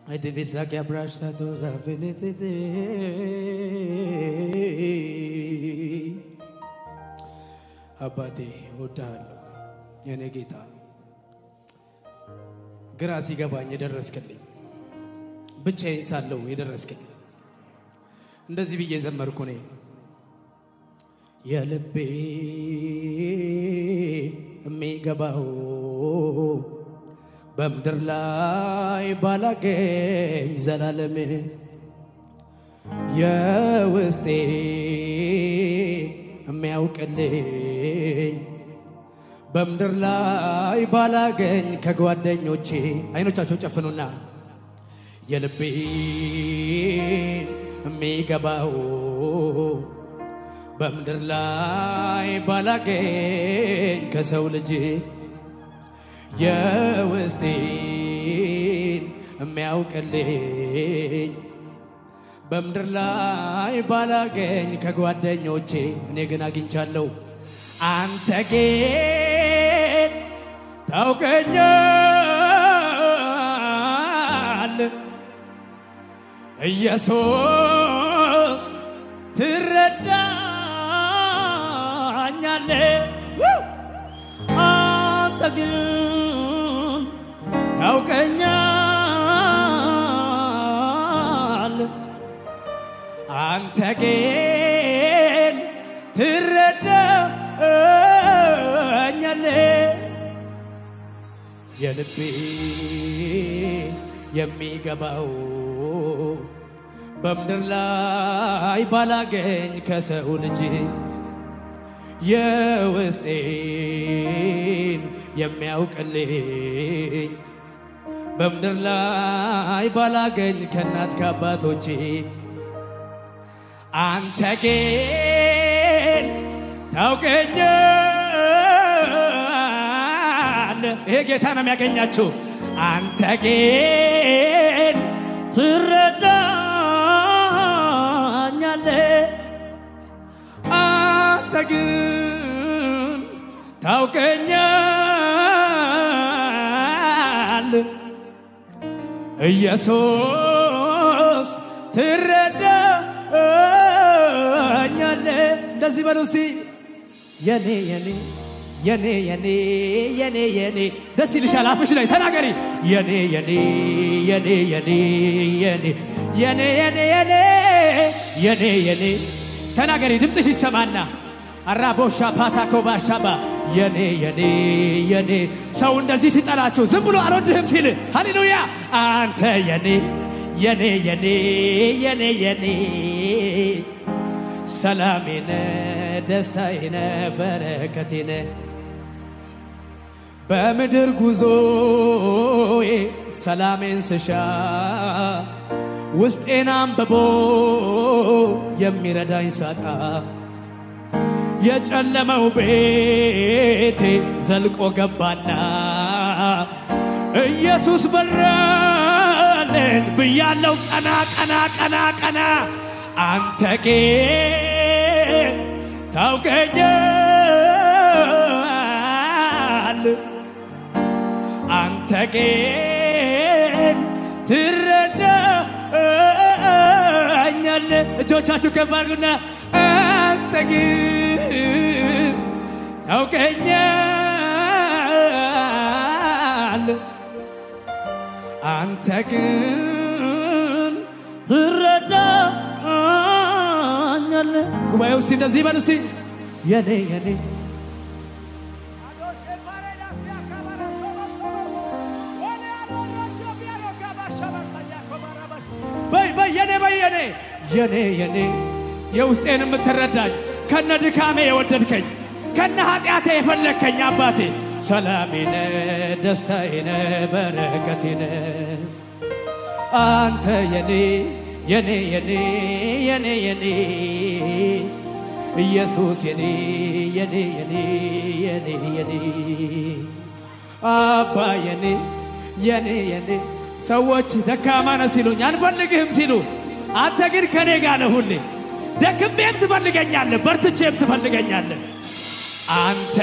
Adivisa que abraça toda a felicidade. አባቴ እወድሃለሁ የኔ ጌታ፣ ግራ ሲገባኝ የደረስክልኝ፣ ብቻዬን ሳለሁ የደረስክልኝ፣ እንደዚህ ብዬ ዘመርኩ እኔ የልቤ የሚገባው በምድር ላይ ባላገኝ ዘላለም የውስጤ የሚያውቅልኝ በምድር ላይ ባላገኝ ከጓደኞቼ አይኖቻቸው ጨፍኑና የልቤ የሚገባው በምድር ላይ ባላገኝ ከሰው ልጅ የውስጤን የሚያውቅልኝ በምድር ላይ ባላገኝ ከጓደኞቼ እኔ ግን አግኝቻለሁ። አንተ ግን ታውቀኛል ኢየሱስ ትረዳኛለ አንተ ግን ታውቀኛል አንተ ግን ትረዳኛለ የልቤ የሚገባው በምድር ላይ ባላገኝ ከሰው ልጅ የውስጤን የሚያውቅልኝ በምድር ላይ ባላገኝ ከእናት ከአባቶቼ አንተ ግን ታውቀኛል። ይሄ ጌታ ነው የሚያገኛችሁ። አንተ ግን ትረዳኛለ። አንተ ግን ታውቀኛል። ኢየሱስ ትረዳኛለ። እንደዚህ በሉ እስቲ የኔ የኔ የኔ የኔ የኔ የኔ ደስ ይልሻል። አፍሽ ላይ ተናገሪ። የኔ የኔ የኔ የኔ የኔ የኔ የኔ የኔ የኔ የኔ ተናገሪ። ድምፅሽ ይሰማና አራቦሻ ፓታኮባ ሻባ የኔ የኔ የኔ ሰው እንደዚህ ሲጠላችሁ ዝም ብሎ አልወድህም ሲል ሃሌሉያ አንተ የኔ የኔ የኔ የኔ የኔ ሰላሜነ ደስታዬነ በረከቴነ በምድር ጉዞዬ ሰላሜን ስሻ ውስጤን አንብቦ የሚረዳኝ ሳጣ የጨለመው ቤቴ ዘልቆ ገባና ኢየሱስ በራልን ብያለው ቀና ቀና ቀና ቀና አንተ ግን ታውቀኛል አንተ ግን ትረዳኛል እጆቻችሁ ከፍ አድርጉና አንተ ግን ታውቀኛል አንተ ግን ትረዳኛል ጉባኤ ውስጥ እንደዚህ በል እስቲ የኔ የኔ በይ በይ የኔ በይ የኔ የኔ የኔ የውስጤን የምትረዳኝ ከነ ድካሜ የወደድከኝ ከነ ኃጢአቴ የፈለግከኝ አባቴ ሰላሜነ ደስታዬነ በረከቴነ አንተ የኔ የኔ የኔ የኔ የኔ ኢየሱስ የኔ የኔ የኔ የኔ የኔ አባ የኔ የኔ የኔ ሰዎች ደካማ ነህ ሲሉኝ አንፈልግህም ሲሉ አንተ ግን ከኔ ጋር ነህ ሁሌ ደክሜም ትፈልገኛለህ በርትቼም ትፈልገኛለህ አንተ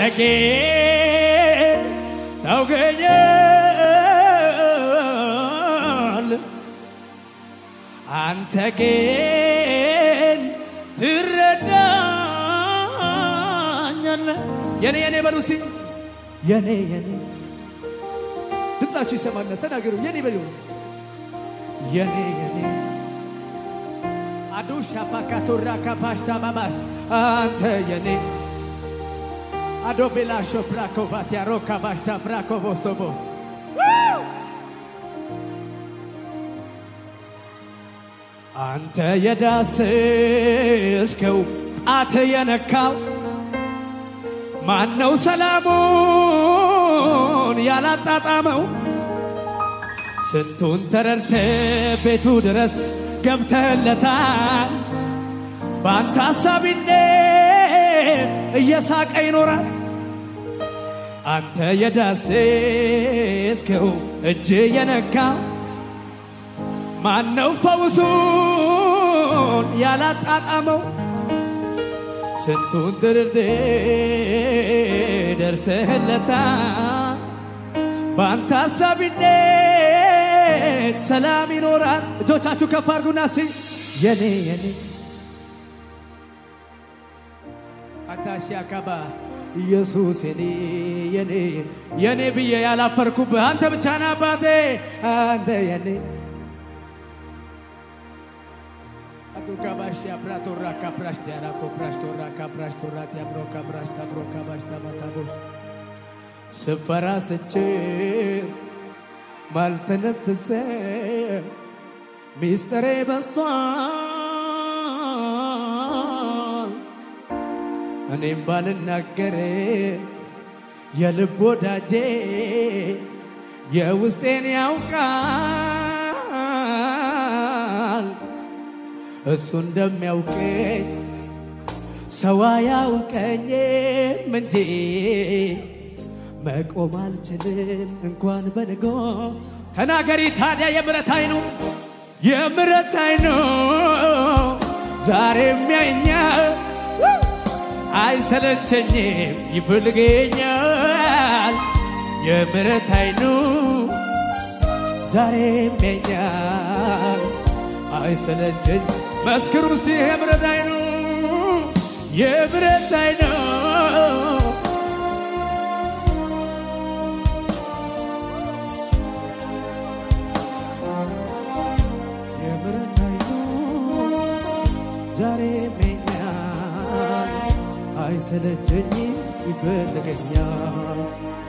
ግን ታውቀኛል አንተ ግን ትረዳኛለህ። የኔ የኔ በሉ እስቲ የኔ የኔ ድምፃችሁ ይሰማና ተናገሩ። የኔ በሉ የኔ የኔ አዱሻ ባካቶራ ካፓሽታ ባባስ አንተ የኔ አዶቤላሾ ብራኮቫቲያ ሮካ ባሽታ ብራኮቮሶቦ አንተ የዳስስከው ጣት የነካው ማነው ሰላሙን ያላጣጣመው? ስንቱን ተረድተ ቤቱ ድረስ ገብተህለታል። በአንተ አሳቢነት እየሳቀ ይኖራል። አንተ የዳሰስከው እጅ የነካው ማነው ፈውሱን ያላጣጣመው? ስንቱን ድርድ ደርሰህለታል። በአንተ አሳቢነት ሰላም ይኖራል። እጆቻችሁ ከፍ አድርጉና ሲ የኔ የኔ አታሺ አካባ ኢየሱስ የኔ የኔ የኔ ብዬ ያላፈርኩብህ አንተ ብቻ ነህ አባቴ አንተ የኔ አቱካባሽ አፕራቶራ ካፕራሽ ዲያራ ኮፕራሽ ቶራ ካፕራሽ ቶራ ዲያብሮ ካፕራሽ ታብሮ ካባሽ ታባታቦሽ ስፈራ ስችር ማልተነፍሰ ሚስጥሬ በስቷል እኔም ባልናገር የልብ ወዳጄ የውስጤን ያውቃል እሱ እንደሚያውቀኝ ሰው አያውቀኝም እንጂ መቆም አልችልም እንኳን በንጎ ተናገሪ ታዲያ የምረት አይኑ የምረት አይኑ ዛሬ የሚያየኛል አይሰለቸኝም ይፈልገኛል የምረት አይኑ ዛሬ የሚያየኛል አይሰለቸኝ መስክሩ እስቲ የምረት አይኑ የምረት አይኑ የምሕረት ዓይኑ ዛሬ ያየኛል፣ አይሰለቸኝም ይፈልገኛል።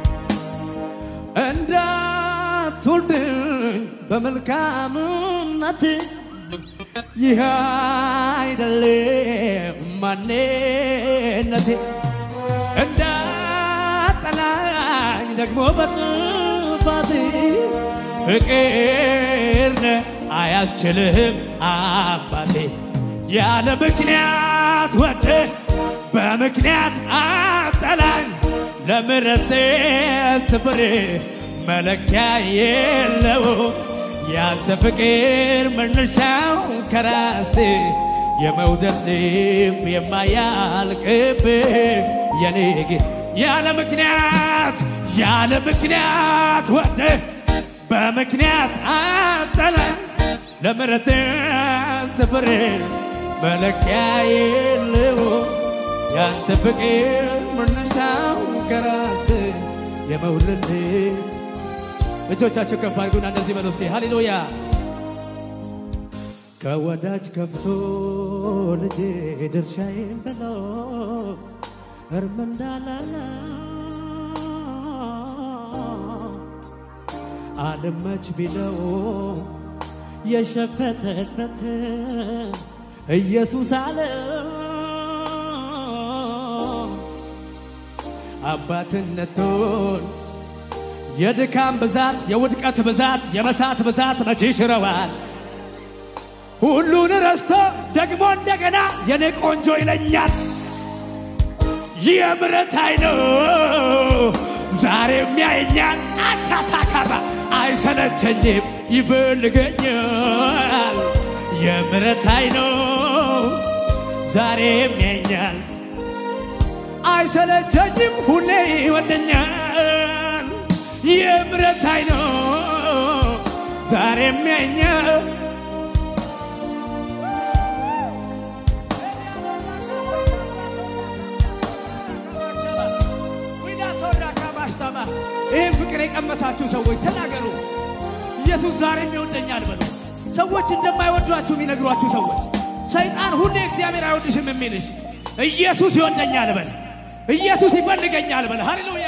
እንዳትወርድኝ በመልካምነት ይህ አይደለም ማንነቴ እንዳጠላኝ ደግሞ በጥፋቴ ፍቅር ነህ አያስችልህም አባቴ ያለ ምክንያት ወደ በምክንያት አጠላኝ ለምሕረት ስፍር መለኪያ የለው ያንተ ፍቅር መነሻው ከራስ የመውደድ ልብ የማያልቅብ የኔ ጌ- ያለ ምክንያት ያለ ምክንያት ወደ በምክንያት አጠለ ለምሕረት ስፍር መለኪያ የለው ያንተ ፍቅር መነሻው ከራስ የመውደድ ልብ እጆቻቸው ከፍ አድርጉና እንደዚህ በሉ እስቲ ሃሌሉያ ከወዳጅ ከፍቶ ልጄ ድርሻዬን ብሎ እርም እንዳላለ አልመች ቢለው የሸፈተበት ኢየሱስ አለ አባትነቱን የድካም ብዛት የውድቀት ብዛት የመሳት ብዛት መቼ ሽረዋል ሁሉን ረስቶ ደግሞ እንደገና የኔ ቆንጆ ይለኛል የምሕረት ዓይኑ ዛሬም ያየኛል አቻታካባ አይሰለቸኝም ይፈልገኛል የምሕረት ዓይኑ ዛሬም ያየኛል አይሰለቸኝም ሁሌ ይወደኛል የምሕረት ዓይኑ ዛሬም ያየኛል የሚወዷችሁ ሰዎች ተናገሩ። ኢየሱስ ዛሬም ይወደኛል በሉ። ሰዎች እንደማይወዷችሁ የሚነግሯችሁ ሰዎች፣ ሰይጣን ሁሌ እግዚአብሔር አይወድሽም የሚልሽ ኢየሱስ ይወደኛል በል። ኢየሱስ ይፈልገኛል በል። ሃሌሉያ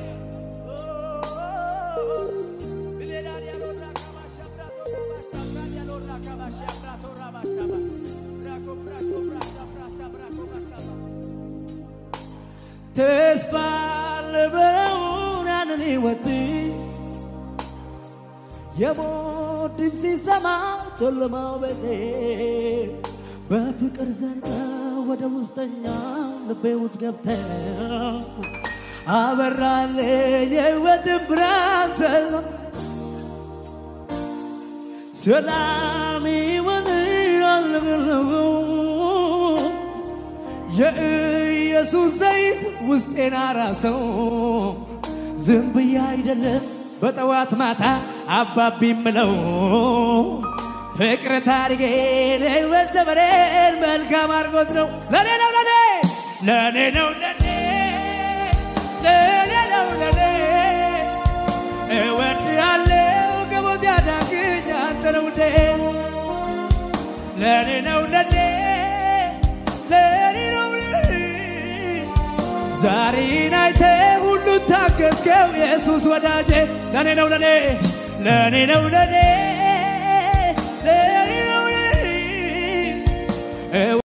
ተስፋ ልበውን ያንን ሕይወት የሞት ድምፅ ሲሰማ ጨለማው ቤቴ በፍቅር ዘልቀ ወደ ውስጠኛ ልቤ ውስጥ ገብተ አበራልኝ የሕይወትን ብርሃን ሰላም ሰላም ይሁን አልብለው የኢየሱስ ዘይት ውስጤን አራሰው። ዝም ብዬ አይደለም በጠዋት ማታ አባቢ ምለው ፍቅር ታሪኬን ሕይወት ዘመኔን መልካም አድርጎት ነው። ለኔ ነው ለኔ ለኔ ነው ለኔ ለኔ ነው ለኔ እወድሃለሁ ከሞት ያዳንከኝ አንተ ነው ውዴ ለኔ ነው ለኔ ለኔ ነው ለኔ ዛሬን አይተ ሁሉ ታገዝከው ኢየሱስ ወዳጄ ለኔ ነው ለኔ ለኔ ነው ለኔ ለኔ ነው ለኔ